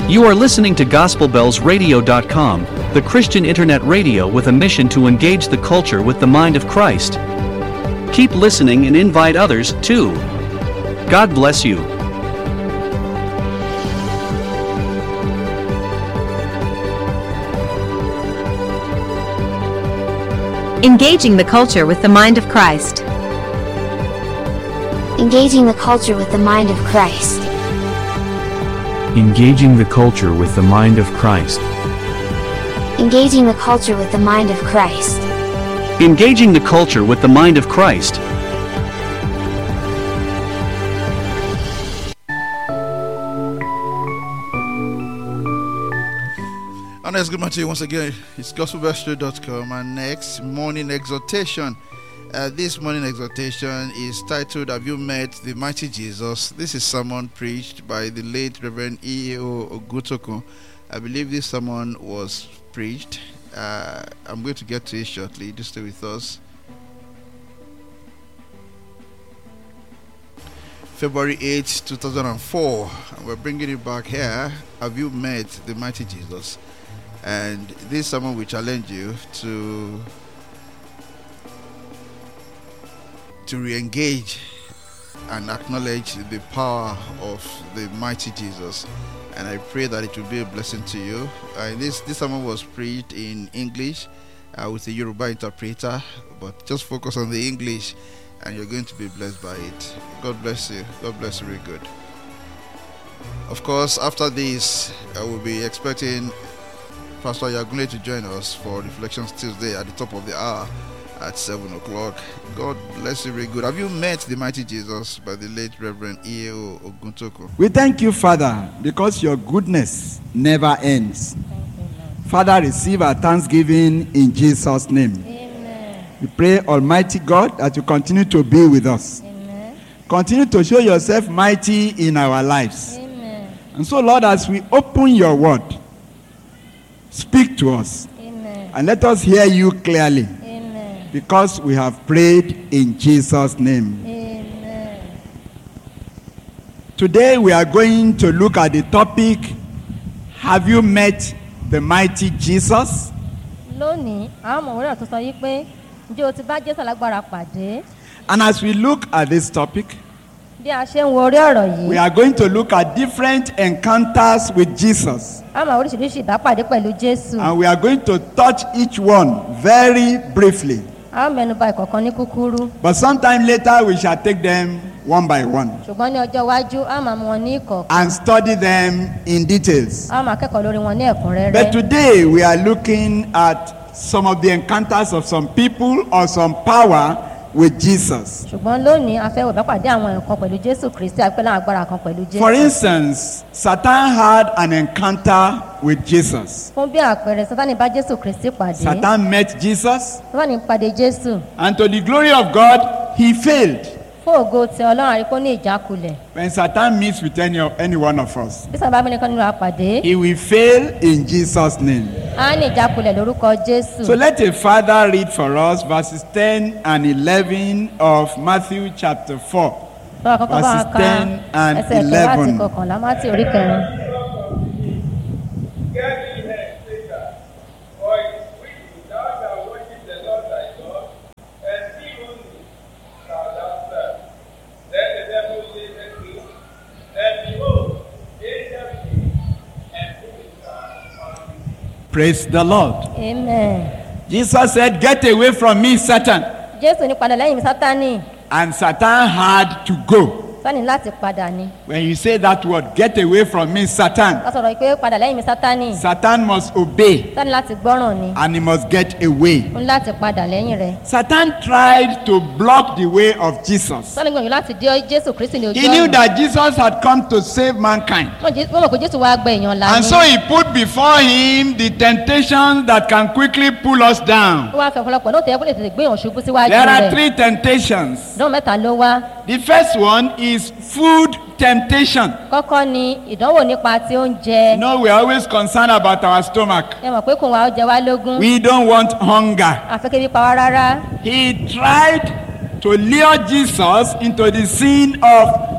You are listening to GospelBellsRadio.com, the Christian internet radio with a mission to engage the culture with the mind of Christ. Keep listening and invite others, too. God bless you. Engaging the culture with the mind of Christ. Engaging the culture with the mind of Christ. Engaging the culture with the mind of Christ. Engaging the culture with the mind of Christ. Engaging the culture with the mind of Christ. And let's good morning to you once again. It's gospelbellstraight.com and next morning exhortation. Uh, this morning exhortation is titled Have You Met the Mighty Jesus? This is sermon preached by the late Reverend E.O. Ogutoko. I believe this sermon was preached. Uh, I'm going to get to it shortly. Just stay with us. February 8, 2004. And we're bringing it back here. Have you met the mighty Jesus? And this sermon will challenge you to to re-engage and acknowledge the power of the mighty Jesus. And I pray that it will be a blessing to you. Uh, this this sermon was preached in English uh, with a Yoruba interpreter, but just focus on the English, and you're going to be blessed by it. God bless you. God bless you. Very good. Of course, after this, I will be expecting Pastor Yagunle to join us for Reflections Tuesday at the top of the hour at 7 o'clock. God bless you very good. Have you met the mighty Jesus by the late Reverend E.O. Oguntoko? We thank you, Father, because your goodness never ends. Father, receive our thanksgiving in Jesus' name. We pray, Almighty God, that you continue to be with us. Continue to show yourself mighty in our lives. And so, Lord, as we open your word, speak to us and let us hear you clearly because we have prayed in Jesus' name. Today we are going to look at the topic Have you met the mighty Jesus? lónìí àwọn ọmọ òwúrọ̀ tó sọ yí pé ǹjẹ́ o ti bá jésù alágbára pàdé And as we look at this topic, bí a ṣe ń wo orí ọ̀rọ̀ we yìí are going to look at different encounters with Jesus. a máa oríṣiríṣi ìbápàdé pẹ̀lú jésù And we are going to touch each one very briefly. a ó mẹnuba ìkọ̀kan ní kúkúrú But sometime later we shall take them one by one ṣùgbọ́n ní ọjọ́ iwájú a máa mú wọn ní ìkọ̀kan and study them in details. a máa kẹ́kọ̀ọ́ lórí wọn ní But ẹ̀kúnrẹ́rẹ́ today we are looking at some of the encounters of some people or some power with Jesus. ṣùgbọ́n lónìí a fẹ́ wò ìbápàdé àwọn nǹkan pẹ̀lú jésù kristi àpẹ́ láwọn agbára kan pẹ̀lú For jésù instance, Satan had an encounter with Jesus. fún bí àpẹẹrẹ sátani bá jésù kristi pàdé Satan met Jesus, sátani pàdé jésù and to the glory of God, he failed. fún ògo tí ọlọ́run àríkó ní ìjákulẹ̀ When Satan meets with any, any one of us, bí sábà bí nìkan nínú àpàdé he will fail in Jesus' name. á ní ìjákulẹ̀ lórúkọ jésù. So let a father read for us verses 10 and 11 of Matthew chapter 4. Lọ́wọ́ àkọ́kọ́ bá wa verses ka 10 and ẹsẹ̀ kẹwàá àti 11. kọkànlá mátì orí kẹrin. Get thee hence, Satan, for it is written, Thou shalt worship the Lord thy God, and him only shalt thou serve. Then the devil said unto him, And behold, angels came and put his hand on him. Praise the Lord. amen. Jesus said, Get away from me, Satan. jésù ní padà lẹ́yìn mi sátani And Satan had to go. sani láti padà ni. When you say that word, get away from me, Satan, ká sọ̀rọ̀ pé padà lẹ́yìn mi sátani Satan must obey sani láti gbọ́ràn ni. and he must get away. ń láti padà lẹ́yìn rẹ̀. Satan tried to block the way of Jesus. sani gbìyànjú láti dé jésù kristi ní ojú He knew ọ̀nà. that Jesus had come to save mankind. wọ́n jẹ́- wọ́n mọ̀ pé jésù wá gbẹ èèyàn la And so he put before him the temptations that can quickly pull us down. ó wá fẹ́ ọ̀pọ̀lọpọ̀ náà tẹ̀yẹ́ kó lè tètè gbé èèyàn ṣubú síwájú There are rẹ̀. three temptations. ìdánwò mẹ́ta ló wá. The first one is food temptation. kọ́kọ́ ni ìdánwò nípa ti You oúnjẹ. know, we're always concerned about our stomach. ẹ mọ̀ pé kò wá ó jẹ wá lógún. We don't want hunger. àfẹ́kẹ́ bí pa wá rárá. He tried to lure Jesus into the sin of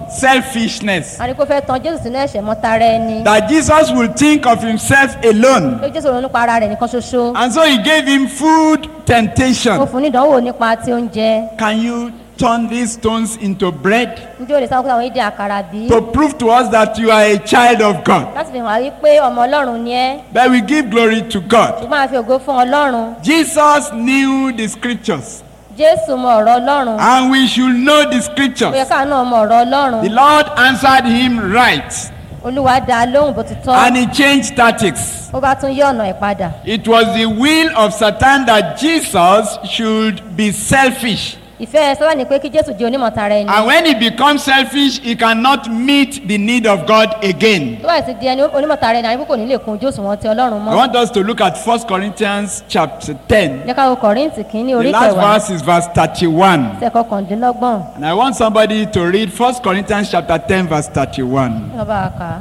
selfishness. àríkó fẹ́ tan jésù sínú ẹ̀ṣẹ̀ mọ́tara ẹni That Jesus will think of himself alone. pé jésù ronú nípa ara rẹ̀ nìkan ṣoṣo And so he gave him food ó temptation. fún ní ìdánwò nípa ti oúnjẹ Can you turn these stones into bread? njẹ́ o lè sáwọn kó àwọn ìdí àkàrà bí To prove to us that you are a child of God. láti fi hàn wá wípé ọmọ ọlọ́run ni ẹ́ But we give glory to God. ṣùgbọ́n a fi ògo fún ọlọ́run Jesus knew the scriptures. jésù mọ ọ̀rọ̀ ọlọ́run And we should know the ó yẹ scriptures. káà náà mọ ọ̀rọ̀ ọlọ́run The Lord answered him right. olúwa dá a lóhùn bó ti tọ́ And he changed tactics. ó bá tún yí ọ̀nà ẹ̀ padà It was the will of Satan that Jesus should be selfish. ìfẹ́ sábà ní pé kí jésù di onímọ̀tara ẹni And when he becomes selfish, he cannot meet the need of God again. tó bá sì di ẹni onímọ̀tara ẹni àríkó kò ní lè kun ojú òṣùwọ̀n ti ọlọ́run I mọ́ want us to look at 1 Corinthians chapter 10. jẹ́ ká wo kọ̀ríǹtì kínní The orí last kẹwàá verse is verse 31. ẹsẹ̀ kọkàndínlọ́gbọ̀n And I want somebody to read 1 Corinthians chapter 10, verse 31. ní ọba àká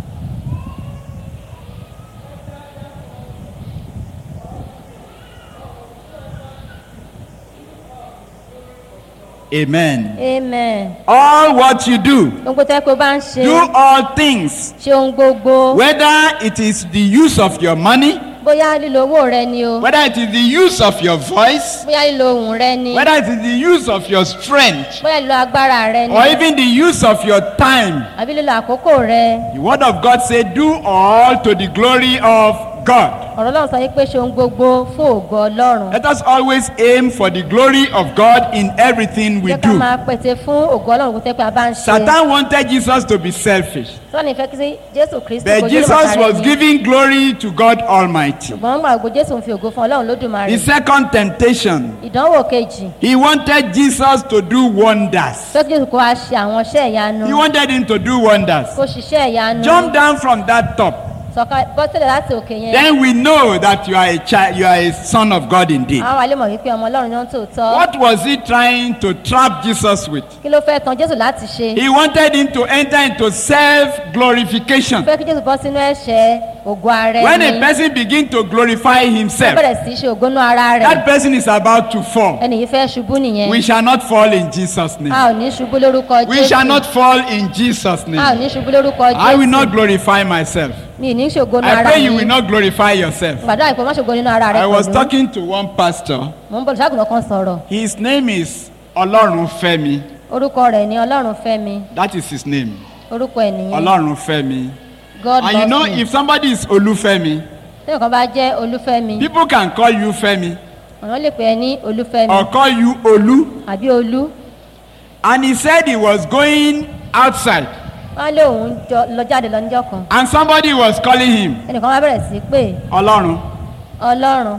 Amen. amen All what you do, ohun gbogbo tẹ́ pé o bá ń ṣe do all things, ṣe ohun gbogbo whether it is the use of your money, bóyá lílo owó rẹ ni o whether it is the use of your voice, bóyá lílo ohùn rẹ ni whether it is the use of your strength, bóyá lílo agbára rẹ ni or even the use of your time. àbí lílo àkókò rẹ The word of God said, Do all to the glory of God. ọ̀rọ̀ ọlọ́run sọ wípé ṣe ohun gbogbo fún ògo ọlọ́run Let us always aim for the glory of God in everything we jẹ́ ká do. máa pète fún ògo ọlọ́run kó tẹ́ pé a bá ń ṣe Satan wanted Jesus to be selfish, sọ́ni ìfẹ́ kí sí jésù kristi but kò Jesus was giving glory to God Almighty. ṣùgbọ́n gbà gbogbo jésù ń fi ògo fún ọlọ́run lódùmarè The second temptation, ìdánwò kejì he wanted Jesus to do wonders. tó jésù kó wa ṣe àwọn iṣẹ́ ìyanu He wanted him to do wonders. kó ṣiṣẹ́ ìyanu Jump down from that top. sọ̀ka bọ́sílẹ̀ láti òkè yẹn Then we know that you are a child, you are a son of God indeed. àwọn alẹ́ mọ̀ wípé ọmọ ọlọ́run náà tòótọ́ What was he trying to trap Jesus with? kí ló fẹ́ tan jésù láti ṣe He wanted him to enter into self glorification. fẹ́ kí jésù bọ́ sínú ẹ̀ṣẹ̀ ògo ara When a ẹni person begins to glorify ó himself, bẹ̀rẹ̀ sí í ṣe ògónú ara rẹ̀ that person is about to fall. ẹni yìí fẹ́ ṣubú nìyẹn We shall not fall in Jesus' a name. ò ní ṣubú lórúkọ We shall jésù not fall in Jesus' a ò name. ní ṣubú lórúkọ I will not jésù glorify myself. mi ì ní ṣògónú I ara pray mi you will not glorify yourself. gbàdúrà ìpè má ṣògo nínú ara rẹ I was pẹ̀lú talking to one pastor. mò ń bọ̀ ṣáàgùnà kan sọ̀rọ̀ His name is Olorunfemi. orúkọ rẹ̀ ní ọlọ́run fẹ́mi That is his name. orúkọ ẹ̀ nìyẹn Olorunfemi. god And you know, loves me if somebody is Olufemi, tẹ́lẹ̀ kan bá jẹ́ olúfẹ́mi people can call you Femi ọ̀nà lè pè é ní olúfẹ́mi or call you Olu. àbí olú And he said he was going outside wọ́n á lé òun jọ- lọ jáde lọ níjọ́ kan and somebody was calling him ẹnìkan wá bẹ̀rẹ̀ sí í pè Olorun. ọlọ́run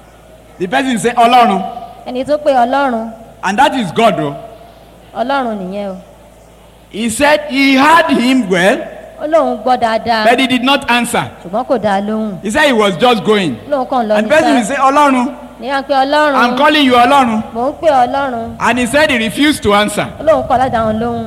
The person say Olorun. ẹni tó pè ọlọ́run And that is God. Oh. ọlọ́run nìyẹn o He said he heard him well, ó lóun gbọ́ dáadáa but he did not answer. ṣùgbọ́n kò dáa lóhùn He said he was just going. ó lóun kàn lọ And the person will say, Olorun, ní à ń pe ọlọ́run I'm calling you Olorun. mò ń pè ọlọ́run And he said he refused to answer. ó lóun kọ̀ láti dáhùn lóhùn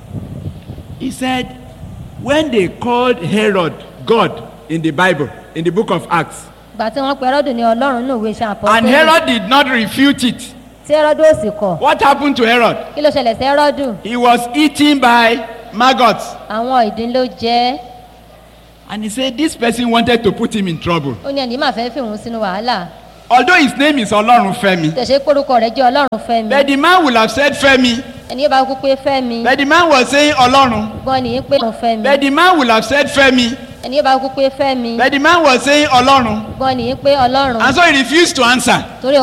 He said, when they called Herod God in the Bible, in the book of Acts, ìgbà tí wọ́n pe ẹrọ́dù ní ọlọ́run ní òwe iṣẹ́ and àpọ́tẹ́lẹ̀ Herod did not refute it, tí ẹrọ́dù ò sì kọ̀ what happened to Herod? kí ló ṣẹlẹ̀ sí ẹrọ́dù He was eaten by maggots. àwọn ìdín ló jẹ́ And he said, this person wanted to put him in trouble. ó ní ẹni máa fẹ́ fi òun sínú wàhálà Although his name is Olorunfemi, tẹ̀sẹ̀ kórúkọ rẹ̀ jẹ́ ọlọ́run fẹ́mi but the man will have said Femi, ẹni yóò bá kú pé fẹ́mi but the man was saying Olorun. gbọ́n ní pé òun fẹ́mi But the man will have said Femi, ẹni yóò bá kú pé fẹ́mi but the man was saying Olorun. gbọ́n ní pé ọlọ́run And so he refused to answer. torí